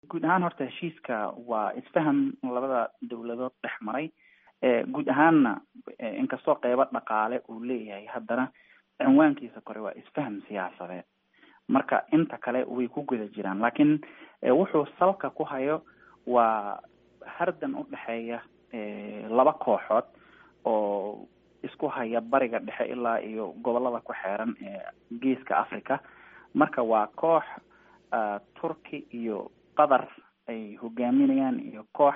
guud ahaan horta heshiiska waa isfaham labada dawladood dhex maray guud ahaanna inkastoo qeybo dhaqaale uu leeyahay haddana cinwaankiisa kore waa isfaham siyaasadeed marka inta kale way ku guda jiraan laakiin wuxuu salka ku hayo waa hardan u dhexeeya laba kooxood oo isku haya bariga dhexe ilaa iyo gobolada ku xeeran ee geeska africa marka waa koox turki iyo qatar ay hogaaminayaan iyo koox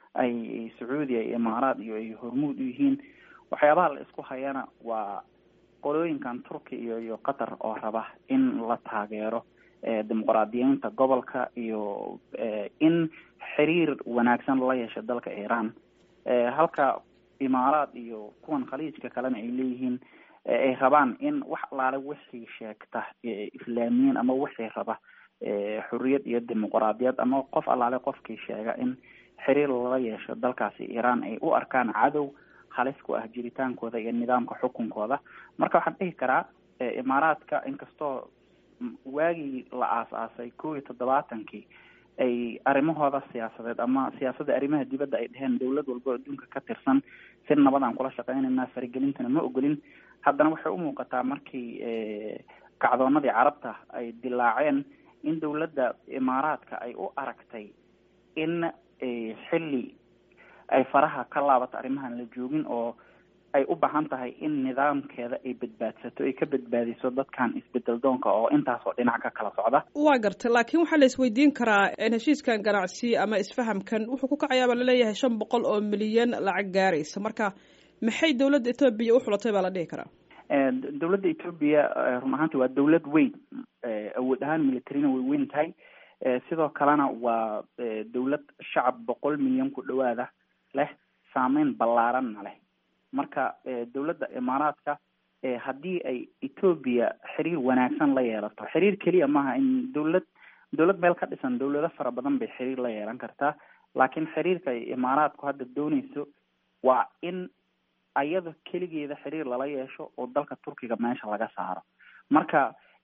ay sacuudiya iyo imaaraad iyo ay hormuud u yihiin waxyaabaha la isku hayana waa qolooyinkan turki iyo iyo qatar oo raba in la taageero dimuqraadiyiinta gobolka iyo in xiriir wanaagsan la yeesho dalka iran halka imaaraad iyo kuwan khaliijka kalena ay leeyihiin ay rabaan in wax alaale wixii sheegta islaamiyiin ama wixii raba xuriyad iyo dimuqraadiyad ama qof allaale qofkii sheega in xiriir lala yeesho dalkaasi iran ay u arkaan cadow halis ku ah jiritaankooda iyo nidaamka xukunkooda marka waxaan dhihi karaa imaaraadka inkastoo waagii la aas-aasay kow iyo toddobaatankii ay arrimahooda siyaasadeed ama siyaasadda arrimaha dibadda ay dheheen dawlad walba adduunka ka tirsan si nabadaan kula shaqeynayna faragelintana ma ogolin haddana waxay u muuqataa markii kacdoonadii carabta ay dilaaceen in dawladda imaaraadka ay u aragtay in xilli ay faraha ka laabato arrimahan la joogin oo ay u baahan tahay in nidaamkeeda ay badbaadsato ay ka badbaadiso dadkan isbedel doonka oo intaasoo dhinac ka kala socda waa gartay laakiin waxaa la isweydiin karaa heshiiskan ganacsi ama isfahamkan wuxuu ku kacayaaba laleeyahay shan boqol oo milyan lacag gaaraysa marka maxay dawladda etoobiya u xulatay baa la dhihi karaa dawladda etoobiya run ahaanti waa dawlad weyn awood ahaan militarina way weyn tahay sidoo kalena waa dawlad shacab boqol milyan ku dhawaada leh saameyn ballaaranna leh marka dawladda imaaraadka haddii ay etoobiya xiriir wanaagsan la yeelato xiriir keliya maaha in dawlad dawlad meel ka dhisan dawlado fara badan bay xiriir la yeelan kartaa laakiin xiriirka ay imaaraadku hadda dooneyso waa in ayada keligeeda xiriir lala yeesho oo dalka turkiga meesha laga saaro marka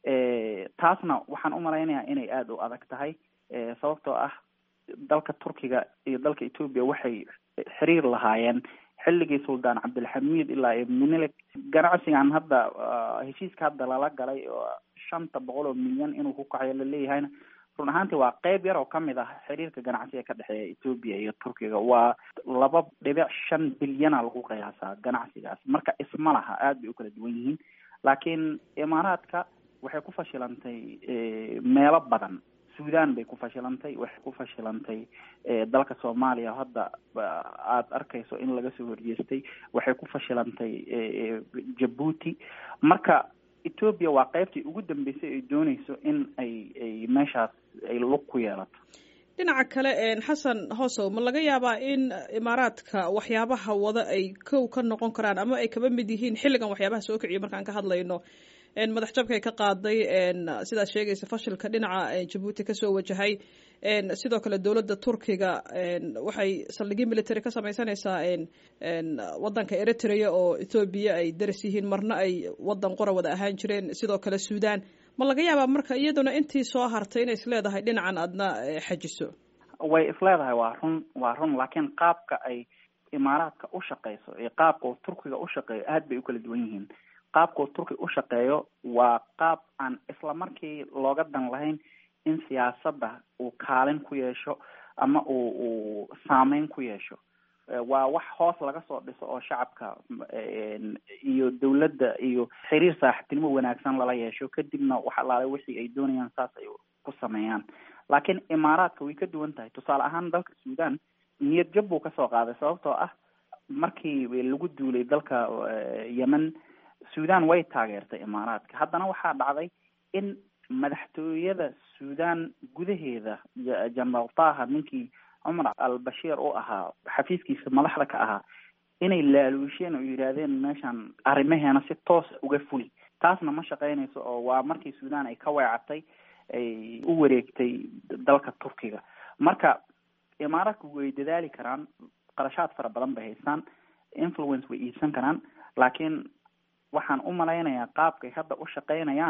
taasna waxaan umalaynayaa inay aada u adag tahay sababtoo ah dalka turkiga iyo dalka etoobiya waxay xiriir lahaayeen xilligii suldaan cabdilxamiid ilaa iyo minilik ganacsigan hadda heshiiska hadda lala galay oo shanta boqol oo milyan inuu ku kacayo laleeyahayna run ahaantii waa qeyb yar oo kamid ah xiriirka ganacsiga ka dhexeeya etoobiya iyo turkiga waa laba dhibic shan bilyana lagu qiyaasaa ganacsigaas marka isma laha aada bay u kala duwan yihiin laakiin imaaraadka waxay ku fashilantay meelo badan sudan bay ku fashilantay waxay ku fashilantay dalka soomaaliya hadda aada arkayso in laga soo horjeestay waxay ku fashilantay jabuuti marka etoobiya waa qeybtii ugu dambeysay ay dooneyso in ay ay meeshaas ay lug ku yeelato dhinaca kale xasan hoosow ma laga yaabaa in imaaraadka waxyaabaha wada ay kow ka noqon karaan ama ay kaba mid yihiin xilligan waxyaabaha soo kiciyo markaan ka hadlayno madax jabkay ka qaaday sidaad sheegaysa fashilka dhinaca jabuuti kasoo wajahay sidoo kale dowladda turkiga waxay saldhigyo military ka sameysanaysaa wadanka eritrea oo ethoobiya ay daris yihiin marna ay wadan qora wada ahaan jireen sidoo kale sudan ma laga yaabaa marka iyaduna intii soo hartay inay isleedahay dhinacan aadna xajiso way isleedahay waa run waa run laakiin qaabka ay imaaraadka u shaqeyso iyo qaabka uu turkiga u shaqeeyo aad bay u kala duwan yihiin qaabka uu turkiga u shaqeeyo waa qaab aan isla markii looga dan lahayn in siyaasadda uu kaalin ku yeesho ama uu uu saameyn ku yeesho waa wax hoos laga soo dhiso oo shacabka iyo dawladda iyo xiriir saaxiibtinimo wanaagsan lala yeesho kadibna wax alaale wixii ay doonayaan saas ay ku sameeyaan laakiin imaaraadka way ka duwan tahay tusaale ahaan dalka sudan niyad jab buu kasoo qaaday sababtoo ah markii lagu duulay dalka yemen sudan way taageertay imaaraadka haddana waxaa dhacday in madaxtooyada sudan gudaheeda generaal taha ninkii cumar al-bashiir u ahaa xafiiskiisa madaxda ka ahaa inay laaluusheen oo yidhaahdeen meeshan arrimaheena si toosa uga fuli taasna ma shaqeynayso oo waa markii sudan ay ka weecatay ay u wareegtay dalka turkiga marka imaaraadku way dadaali karaan qarashaad fara badan bay haystaan influence way iibsan karaan laakiin waxaan u malaynayaa qaabkay hadda u shaqeynayaan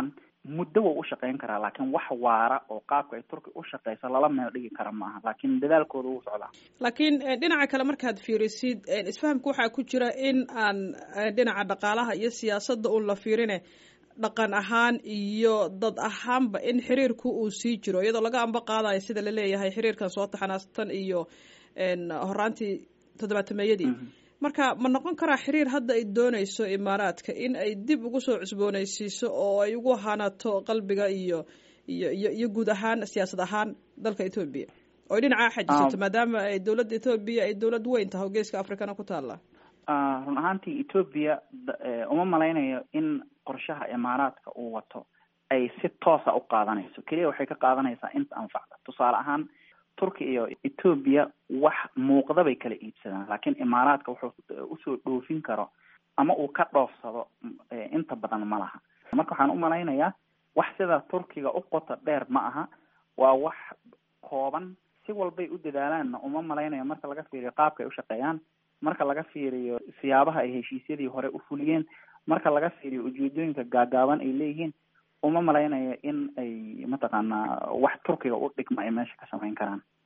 muddo wuu u shaqeyn karaa laakiin wax waara oo qaabka ay turki u shaqeyso lala meel dhigi kara maaha laakiin dadaalkooda wuu socdaa laakiin dhinaca kale markaad fiirisid isfahamka waxaa ku jira in aan dhinaca dhaqaalaha iyo siyaasadda un la fiirine dhaqan ahaan iyo dad ahaanba in xiriirku uu sii jiro iyadoo laga amba qaadayo sida laleeyahay xiriirkan soo taxanaastan iyo horaantii toddobaatameeyadii marka ma noqon karaa xiriir hadda ay dooneyso imaaraadka in ay dib ugu soo cusbooneysiiso oo ay ugu hanato qalbiga iyo iyo iyo iyo guud ahaan siyaasad ahaan dalka etoobiya oo ay dhinacaa xajisato maadaama ay dowladda etoobiya ay dowlad weyn tahay oo geeska afrikana ku taalla run ahaantii etoobiya uma malaynayo in qorshaha imaaraadka uu wato ay si toosa u qaadanayso keliya waxay ka qaadanaysaa inta anfacda tusaale ahaan turki iyo etoobiya wax muuqda bay kala iibsadaan laakiin imaaraadka wuxuu usoo dhoofin karo ama uu ka dhoofsado inta badan ma laha marka waxaan u malaynayaa wax sida turkiga u qoto dheer ma aha waa wax kooban si walbay u dadaalaanna uma malaynayo marka laga fiiriyo qaabka ay ushaqeeyaan marka laga fiiriyo siyaabaha ay heshiisyadii hore u fuliyeen marka laga fiiriyo ujeedooyinka gaagaaban ay leeyihiin uma malaynayo in ay mataqaanaa wax turkiga u dhigma ay meesha ka samayn karaan